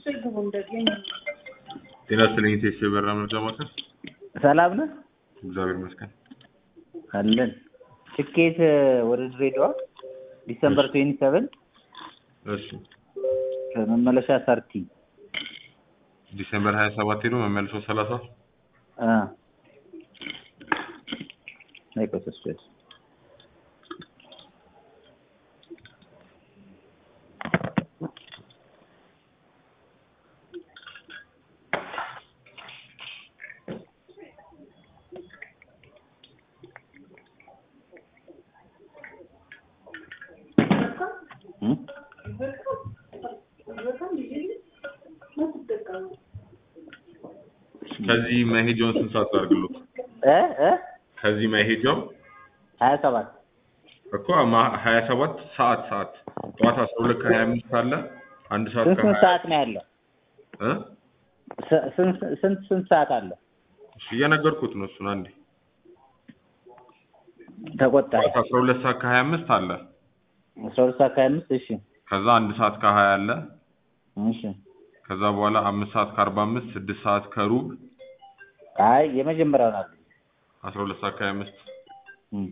ጤና ይስጥልኝ ቴስ የበራ መርጃ ማዕከል ሰላም ነህ? እግዚአብሔር ይመስገን። አለን። ትኬት ወደ ድሬዳዋ ዲሰምበር ትዌንቲ ሰቨን እሺ መመለሻ ሰርቲ ዲሴምበር ሀያ ሰባት ሄዶ መመልሶ ሰላሳ ናይቆስስስ ከዚህ መሄጃውን ስንት ሰዓት አድርግሎት? እ እ ከዚህ መሄጃው ሀያ ሰባት እኮ ማ- ሀያ ሰባት ሰዓት ሰዓት ጠዋት አስራ ሁለት ከሀያ አምስት አለ አንድ ሰዓት ስንት ስንት ከሀያ ሰዓት ነው ያለው? እ ስ- ስንት ስንት ስንት ሰዓት አለ? እሺ እየነገርኩት ነው እሱን አንዴ ተቆጣሪ ጠዋት አስራ ሁለት ሰዓት ከሀያ አምስት አለ አስራ ሁለት ሰዓት ከሀያ አምስት እሺ ከዛ አንድ ሰዓት ከሀያ አለ እሺ ከዛ በኋላ አምስት ሰዓት ከአርባ አምስት ስድስት ሰዓት ከሩብ አይ የመጀመሪያውን አለ አስራ ሁለት ሰዓት ከሀያ አምስት እም።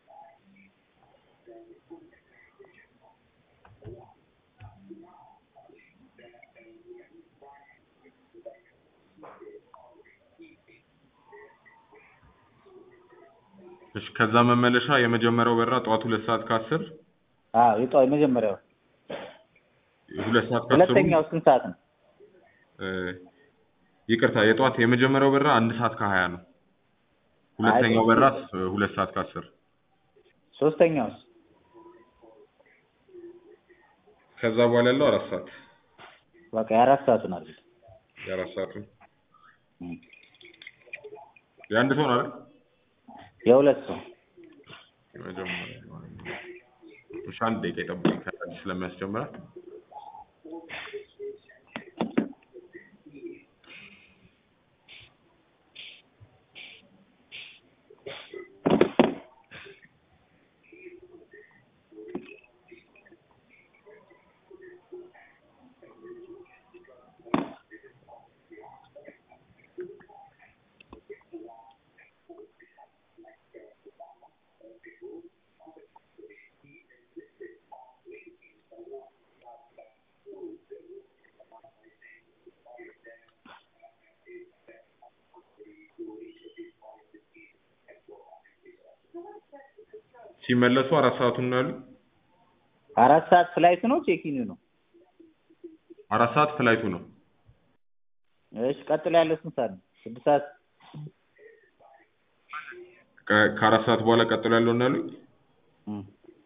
እሺ ከዛ መመለሻ የመጀመሪያው በራ ጠዋት ሁለት ሰዓት ከአስር አዎ የጠዋት የመጀመሪያው ሁለት ሰዓት ከአስሩ ሁለተኛው ስንት ሰዓት ነው? እ፣ ይቅርታ የጠዋት የመጀመሪያው በራ አንድ ሰዓት ከሀያ ነው። ሁለተኛው በራ እ፣ ሁለት ሰዓት ከአስር ሶስተኛውስ ከዛ በኋላ ያለው አራት ሰዓት በቃ የአራት ሰዓቱን አለ የአራት ሰዓቱን የአንድ ሰው ነው አይደል? የሁለት ሰው የመጀመሪያ እሺ አንድ ደቂቃ ይጠብቅ ከአዲስ ስለሚያስጀምራል ሲመለሱ አራት ሰዓቱን ነው ያሉ አራት ሰዓት ፍላይት ነው ቼኪን ነው? አራት ሰዓት ፍላይቱ ነው እሺ ቀጥሎ ያለው ስንት ሰዓት ነው? ስድስት ሰዓት ከ- ከአራት ሰዓት በኋላ ቀጥሎ ያለው ነው ያሉኝ እም።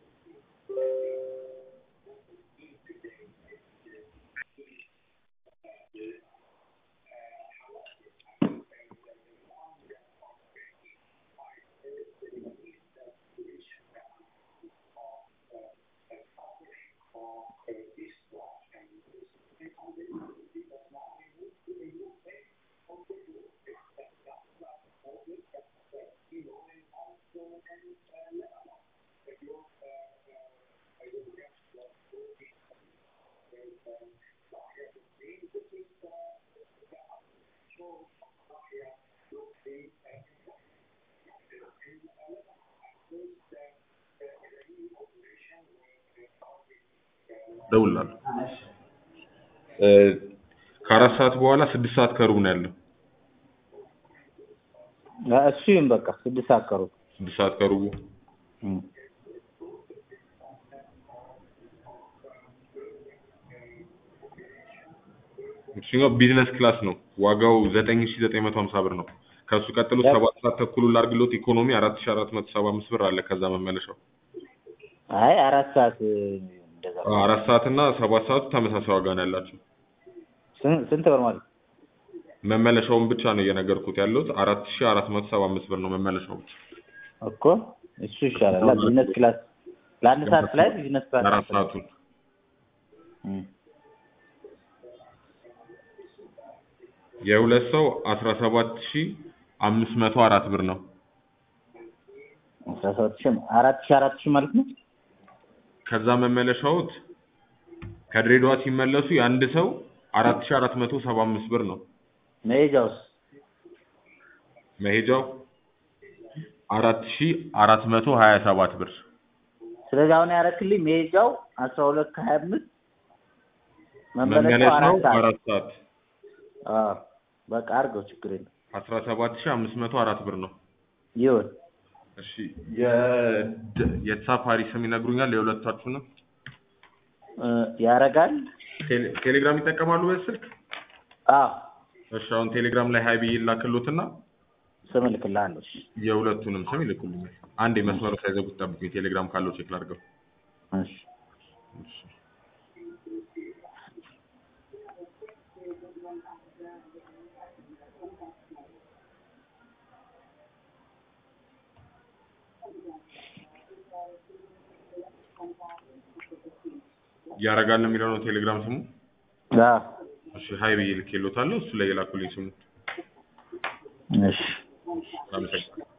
እደውልልሃለሁ እ፣ ከአራት ሰዓት በኋላ ስድስት ሰዓት ከሩብ ነው ያለው እሱ ይሁን በቃ ስድስት ሰዓት ከሩብ ስድስት ሰዓት ከሩቡ እም። እሱኛው ቢዝነስ ክላስ ነው ዋጋው ዘጠኝ ሺ ዘጠኝ መቶ ሀምሳ ብር ነው ከእሱ ቀጥሎ ሰባት ሰዓት ተኩሉ ላድርግሎት ኢኮኖሚ አራት ሺ አራት መቶ ሰባ አምስት ብር አለ ከዛ መመለሻው አይ አራት ሰዓት እንደዛ አ- አራት ሰዓት እና ሰባት ሰዓቱ ተመሳሳይ ዋጋ ነው ያላቸው ስንት ስንት ብር ማለት መመለሻውን ብቻ ነው እየነገርኩት ያለሁት አራት ሺ አራት መቶ ሰባ አምስት ብር ነው መመለሻው ብቻ እኮ እሱ ይሻላል ቢዝነስ ክላስ ለአንድ ሰዓት ፍላይት ቢዝነስ ክላስ አራት ሰዓቱን እም። የሁለት ሰው አስራ ሰባት ሺ አምስት መቶ አራት ብር ነው አስራ ሰባት ሺህ አራት ሺህ አራት ሺህ ማለት ነው ከዛ መመለሻዎት ከድሬዳዋ ሲመለሱ የአንድ ሰው አራት ሺህ አራት መቶ ሰባ አምስት ብር ነው። መሄጃውስ መሄጃው አራት ሺህ አራት መቶ ሀያ ሰባት ብር ስለዚህ አሁን ያረክልኝ መሄጃው አስራ ሁለት ከሀያ አምስት መመለሻው መመለሻው አራት ሰዓት አራት ሰዓት አዎ በቃ አድርገው ችግር የለም አስራ ሰባት ሺህ አምስት መቶ አራት ብር ነው። ይሁን እሺ የድ- የተሳፋሪ ስም ይነግሩኛል የሁለታችሁንም? እ ያረጋል ቴሌ- ቴሌግራም ይጠቀማሉ በዚህ ስልክ? አዎ እሺ አሁን ቴሌግራም ላይ ሀይ ብዬ ላክሎትና ስም እልክልሃለሁ እሺ የሁለቱንም ስም ይልኩልኛል። አንዴ መስመሩ ሳይዘጉት ጠብቁኝ። ቴሌግራም ካለው ቼክ ላድርገው። እሺ እሺ። ያረጋል ነው የሚለው ነው ቴሌግራም ስሙ። አዎ እሺ ሀይ ብዬ ልኬሎታለሁ። እሱ ላይ የላኩልኝ ስሙ። እሺ አመሰግናለሁ።